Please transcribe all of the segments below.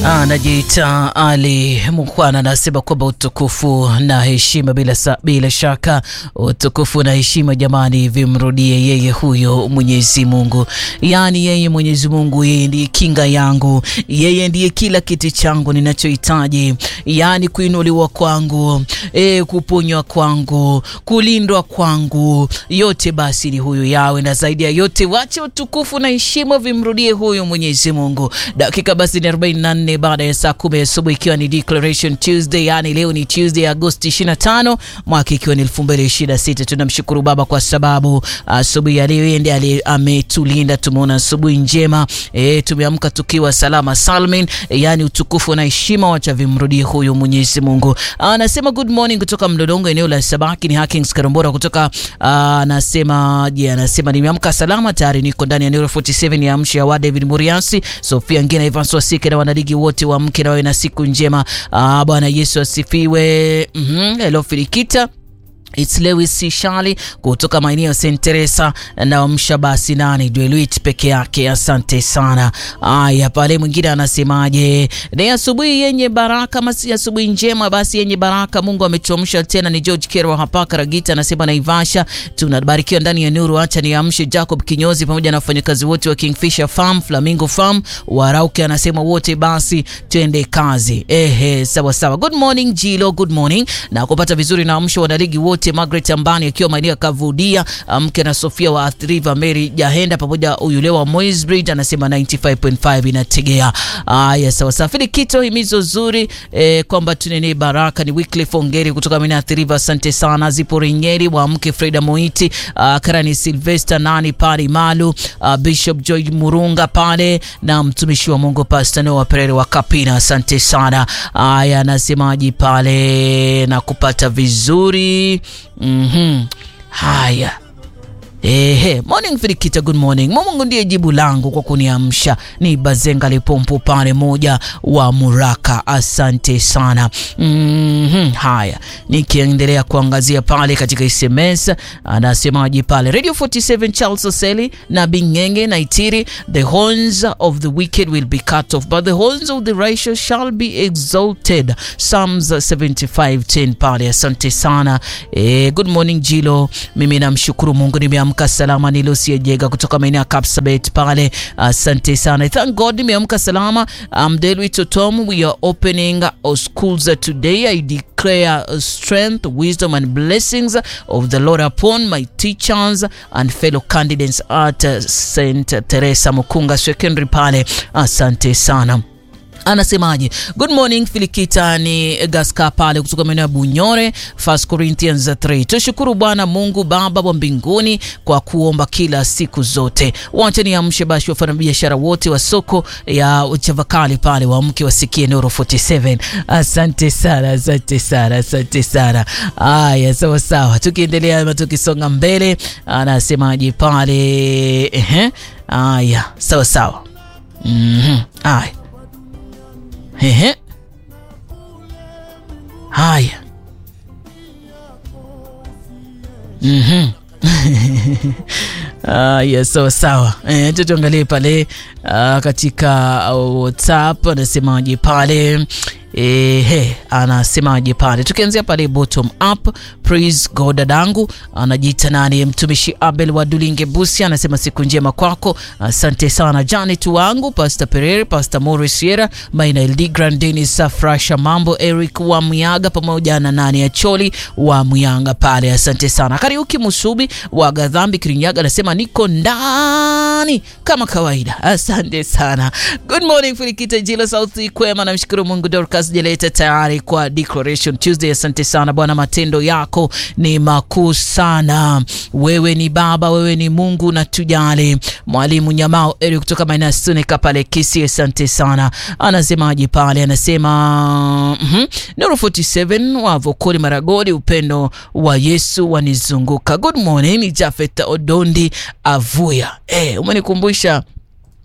Anajiita Ali Mukwana anasema kwamba utukufu na heshima bila, sa, bila shaka utukufu na heshima jamani, vimrudie yeye huyo Mwenyezi Mungu. Yaani yeye Mwenyezi Mungu, yeye ndiye kinga yangu, yeye ndiye kila kitu changu ninachohitaji, yaani kuinuliwa kwangu, e, kuponywa kwangu, kulindwa kwangu, yote basi ni huyu yawe, na zaidi ya yote wache utukufu na heshima vimrudie huyo Mwenyezi Mungu. Dakika basi ni 44 baada ya saa kumi asubuhi ikiwa ni Declaration Tuesday, yani leo ni Tuesday Agosti 25 mwaka ikiwa ni 2026. Tunamshukuru Baba kwa sababu asubuhi ya leo ndiye ali ametulinda, tumeona asubuhi njema e, tumeamka tukiwa salama salmin e, yani utukufu na heshima wacha vimrudie huyu Mwenyezi Mungu. Anasema good morning kutoka Mlolongo eneo la Sabaki ni Hakings Karombora kutoka anasema je, anasema nimeamka salama tayari niko ndani ya Nero 47 ya amshi ya wa David Muriasi Sofia Ngina Evans Wasike na wanaligi wote wa mke na wawe na siku njema. Ah, Bwana Yesu asifiwe. Mhm, hello Filikita It's Lewis Sishali kutoka maeneo ya St Teresa na msha basi nani Dweluit peke yake. Asante sana. Aya, pale mwingine anasemaje? Ni asubuhi yenye baraka, masi asubuhi njema basi yenye baraka. Mungu ametuamsha tena. Ni George Kerwa hapa Karagita anasema Naivasha tunabarikiwa ndani ya nuru. Acha niamshe Jacob Kinyozi pamoja na wafanyakazi wote wa Kingfisher Farm, Flamingo Farm, Warauke anasema wote basi twende kazi. Ehe, sawa sawa. Good morning Jilo, good morning. Na kupata vizuri na amsho wanaligi wote Margaret Ambani akiwa maeneo ya Kavudia, mke na Sofia wa Athi River, Mary Jahenda pamoja yule wa Moisbridge anasema 95.5 inategea. Aya, sawa sawa. Fili kito himizo zuri eh, kwamba tunene baraka ni Wycliffe Ongeri kutoka maeneo ya Athi River, asante sana. Zipo Renyeri wa mke Freda Moiti, uh, Karani Sylvester nani pale Malu, uh, Bishop George Murunga pale na mtumishi wa Mungu Pastor Noah Perere wa Kapina, asante sana. Aya, anasemaji pale na kupata vizuri Mhm. Haya. Ehe, morning Filikita, good morning. Mungu ndiye jibu langu kwa kuniamsha. Ni Bazenga Lipompo pale moja wa Muraka, asante sana. Mhm. Haya, nikiendelea kuangazia pale katika SMS anasemaje pale Radio 47 Charles Oseli na Bingenge na Itiri, the horns of the wicked will be cut off but the horns of the righteous shall be exalted. Psalms 75:10 pale, asante sana. Eh, good morning Jilo, mimi namshukuru Mungu nimeamka nimeamka salama. Ni Lucy Jega kutoka maeneo ya Kapsabet pale, asante uh, sana. Thank God nimeamka salama. Um, Delwi Totom, we are opening our schools today. I declare strength, wisdom and blessings of the Lord upon my teachers and fellow candidates at uh, St Teresa Mukunga Secondary pale, asante sana. Anasemaje? Good morning Filikita, ni Gaska pale kutoka maeneo ya Bunyore. First Corinthians 3. Tushukuru Bwana Mungu Baba wa mbinguni kwa kuomba kila siku zote. Wacha niamshe basi wafanya biashara wote wa soko ya Chavakali pale waamke wasikie Nuru 47. Asante sana, asante sana, asante sana. Aya, sawa sawa. Tukiendelea ama tukisonga mbele, anasemaje pale? Ehe. Aya, sawa sawa. Mhm. Aya. Ehe. Haya. Mhm. Haya, sawa sawa. Eh, tuangalie pale uh, katika WhatsApp anasemaje pale Ehe, anasemaje pale? Tukianzia pale bottom up, praise God. Dadangu anajiita nani? Mtumishi Abel wa Dulinge Busia anasema siku njema kwako, asante sana. Janet wangu, Pastor Pereira, Pastor Morris Sierra, Maina LD Grand Dennis Safrasha, mambo Eric wa Myaga pamoja na nani ya Choli wa Myanga pale, asante sana. Kariuki Musubi wa Gadhambi Kirinyaga anasema niko ndani kama kawaida, asante sana. Good morning Filikita Jila South Kwema, namshukuru Mungu Dorcas Jeleta tayari kwa Declaration Tuesday. Asante sana Bwana, matendo yako ni makuu sana. Wewe ni Baba, wewe ni Mungu na tujali. Mwalimu Nyamao Eri kutoka maeneo ya Sunika pale Kisi, asante sana. Anasemaje pale? Anasema mm -hmm. Nuru 47 wa Vokoli Maragodi, upendo wa Yesu wanizunguka. Good morning, ni Jafet Odondi Avuya. Eh, umenikumbusha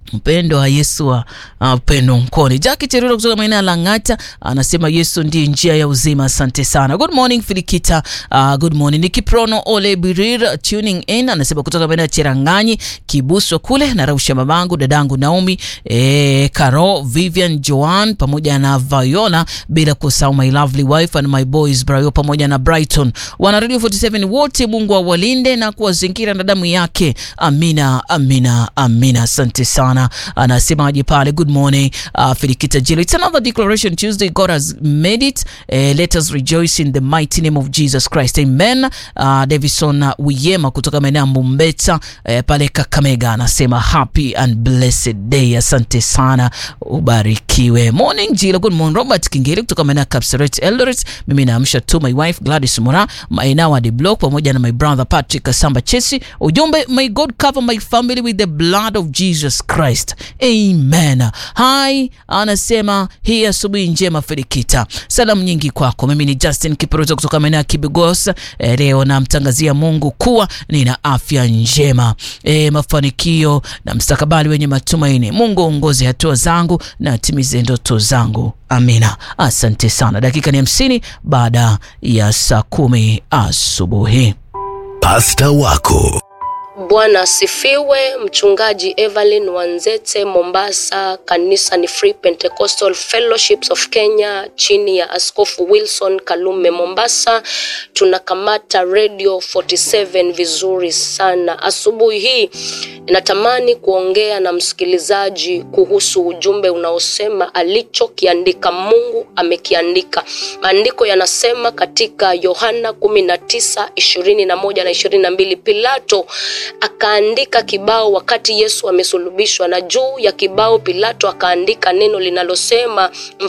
Mpendo wa Yesu wa upendo uh, mkoni. Jackie Cherura kutoka maeneo ya Lang'ata anasema Yesu ndiye njia ya uzima. Asante sana. Good morning Filikita. Uh, good morning. Nikiprono Ole Birir tuning in anasema kutoka maeneo ya Cheranganyi Kibuswa kule na rausha mamangu dadangu Naomi eh, Caro Vivian Joan pamoja na Viola bila kusahau my lovely wife and my boys Brayo pamoja na Brighton. Wana Radio 47 wote Mungu awalinde na kuwazingira na damu yake. Amina, amina, amina. Asante sana. Anasemaje pale? Good morning uh, Filikita Jilo. It's another declaration Tuesday. God has made it. Uh, let us rejoice in the mighty name of Jesus Christ. Amen. Uh, Davison uh, Wiyema kutoka maeneo ya Mumbeta uh, pale Kakamega anasema happy and blessed day. Asante sana, ubarikiwe. Morning Jilo. Good morning Robert Kingeri kutoka maeneo ya Kapseret Eldoret. Mimi naamsha tu my wife Gladys Mura maeneo wa the block pamoja na my brother Patrick Kasamba Chesi. Ujumbe, may God cover my family with the blood of Jesus Christ. Amen. Hai anasema hii asubuhi njema Felikita, salamu nyingi kwako. Mimi ni Justin Kiproto kutoka maeneo ya Kibigos. E, leo namtangazia Mungu kuwa nina afya njema, e, mafanikio na mstakabali wenye matumaini. Mungu aongoze hatua zangu na atimize ndoto zangu. Amina. Asante sana. Dakika ni hamsini baada ya saa kumi asubuhi. Pasta wako Bwana asifiwe. Mchungaji Evelyn Wanzete, Mombasa. Kanisa ni Free Pentecostal Fellowships of Kenya chini ya Askofu Wilson Kalume, Mombasa. Tunakamata Radio 47 vizuri sana. Asubuhi hii natamani kuongea na msikilizaji kuhusu ujumbe unaosema alichokiandika Mungu amekiandika. Maandiko yanasema katika Yohana kumi na tisa ishirini na moja na ishirini na mbili Pilato akaandika kibao wakati Yesu amesulubishwa, na juu ya kibao Pilato akaandika neno linalosema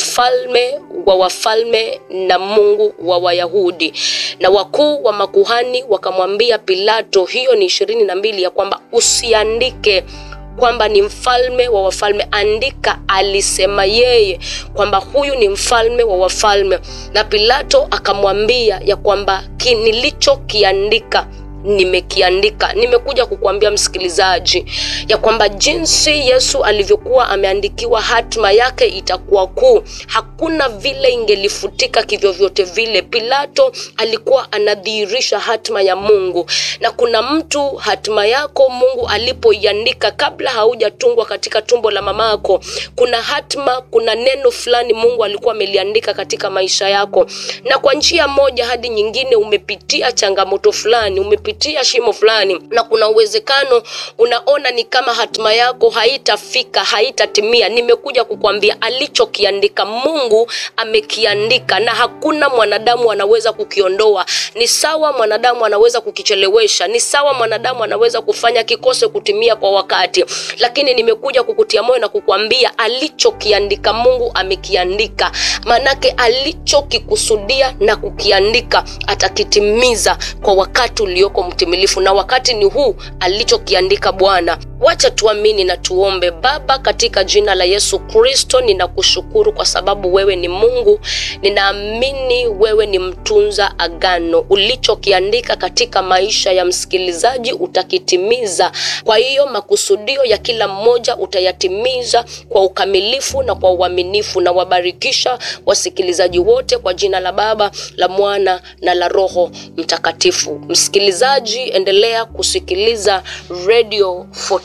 mfalme wa wafalme na Mungu wa Wayahudi. Na wakuu wa makuhani wakamwambia Pilato, hiyo ni ishirini na mbili, ya kwamba usiandike kwamba ni mfalme wa wafalme, andika alisema yeye kwamba huyu ni mfalme wa wafalme. Na Pilato akamwambia ya kwamba nilichokiandika nimekiandika. Nimekuja kukuambia msikilizaji ya kwamba jinsi Yesu alivyokuwa ameandikiwa hatima yake itakuwa kuu, hakuna vile ingelifutika kivyovyote vile. Pilato alikuwa anadhihirisha hatima ya Mungu, na kuna mtu hatima yako Mungu alipoiandika kabla haujatungwa katika tumbo la mamako, kuna hatima, kuna neno fulani Mungu alikuwa ameliandika katika maisha yako, na kwa njia moja hadi nyingine umepitia changamoto fulani, umepitia pitia shimo fulani na kuna uwezekano unaona ni kama hatima yako haitafika haitatimia nimekuja kukwambia alichokiandika mungu amekiandika na hakuna mwanadamu anaweza kukiondoa ni sawa mwanadamu anaweza kukichelewesha ni sawa mwanadamu anaweza kufanya kikose kutimia kwa wakati lakini nimekuja kukutia moyo na kukwambia alichokiandika mungu amekiandika maanake alichokikusudia na kukiandika atakitimiza kwa wakati ulioko mtimilifu na wakati ni huu alichokiandika bwana wacha tuamini na tuombe baba katika jina la yesu kristo ninakushukuru kwa sababu wewe ni mungu ninaamini wewe ni mtunza agano ulichokiandika katika maisha ya msikilizaji utakitimiza kwa hiyo makusudio ya kila mmoja utayatimiza kwa ukamilifu na kwa uaminifu na wabarikisha wasikilizaji wote kwa jina la baba la mwana na la roho mtakatifu msikilizaji endelea kusikiliza radio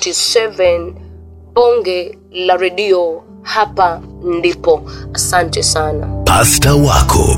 47 bonge la redio hapa ndipo asante sana pasta wako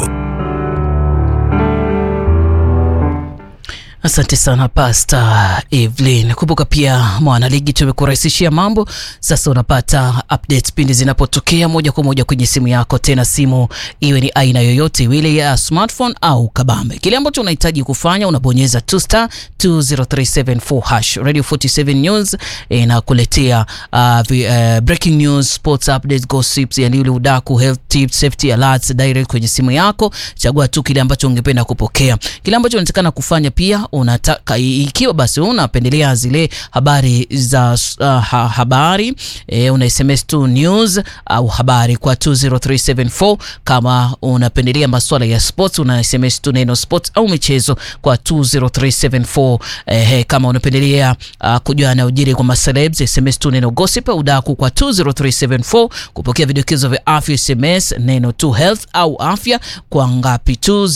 Asante sana Pasta Evelyn. Kumbuka pia mwanaligi, tumekurahisishia mambo. Sasa unapata updates pindi zinapotokea moja kwa moja kwenye simu yako, tena simu iwe ni aina yoyote ile ya smartphone au kabambe. Kile ambacho unahitaji kufanya unabonyeza two star 20374 hash. Radio 47 News inakuletea uh, uh, breaking news, sports updates, gossips, yani ule udaku, health tips, safety alerts direct kwenye simu yako. Chagua tu kile ambacho ungependa kupokea. Kile ambacho unatakana kufanya pia unataka ikiwa basi unapendelea zile habari za uh, ha, habari e, una sms tu news au habari kwa 20374 kama unapendelea masuala ya sports una sms tu neno sports au michezo kwa 20374 e, kama unapendelea uh, kujua yanayojiri kwa macelebs sms tu neno gossip au daku kwa 20374 kupokea vidokezo vya afya sms neno tu health au afya kwa ngapi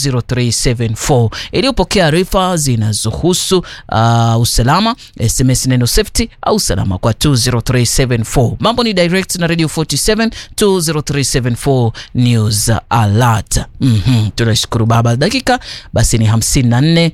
20374 iliyopokea arifa zinazohusu uh, usalama sms neno safety au usalama kwa 20374 mambo ni direct na radio 47 20374 news alert mm-hmm. tunashukuru baba dakika basi ni 54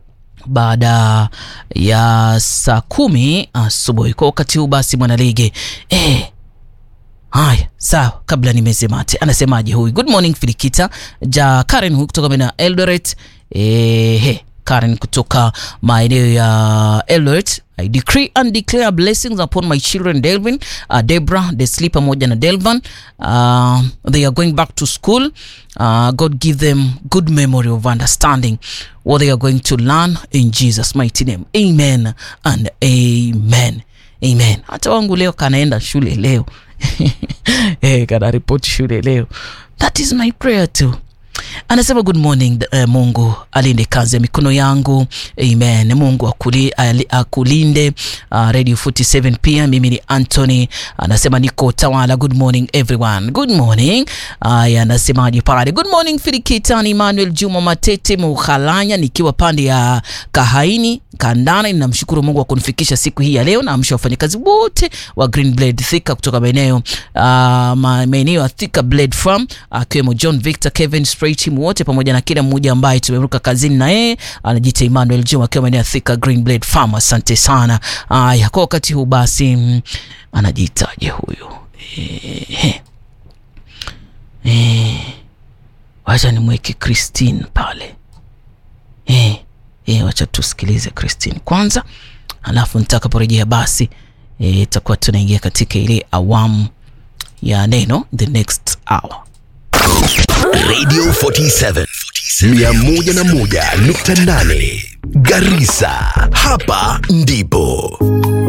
baada ya saa kumi asubuhi kwa wakati huu basi mwanaligi eh, haya sawa kabla nimeze mate anasemaje huyu good morning filikita ja karen huyu kutoka mena eldoret eh, karen kutoka maeneo ya eldoret I decree and declare blessings upon my children Delvin, uh, Debra, Desli pamoja na Delvan. Uh, they are going back to school. Uh, God give them good memory of understanding what they are going to learn in Jesus mighty name. Amen and amen. Amen. Hata wangu leo kanaenda shule leo. eh, kana ripoti shule leo. That is my prayer too anasema good morning uh, mungu alinde kazi ya mikono yangu amen mungu akuli, ali, akulinde uh, radio 47 pia mimi ni anthony anasema niko tawala good morning everyone good morning aya uh, anasemaje pale good morning filikitani emmanuel juma matete muhalanya nikiwa pande ya kahaini kandana ninamshukuru mungu wa kunifikisha siku hii ya leo naamsha wafanyakazi wote wa green blade thika kutoka maeneo uh, maeneo ya thika blade farm akiwemo uh, john victor kevin spray team wote pamoja na kila mmoja ambaye tumeruka kazini na yeye anajiita emmanuel juma akiwa maeneo ya thika green blade farm asante sana aya kwa wakati huu basi mm, anajiitaje huyu eh, eh, wacha nimweke christine pale eh, eh, wacha tusikilize christine kwanza alafu nitakaporejea basi itakuwa e, tunaingia katika ile awamu ya neno the next hour radio 47 101.8 garisa hapa ndipo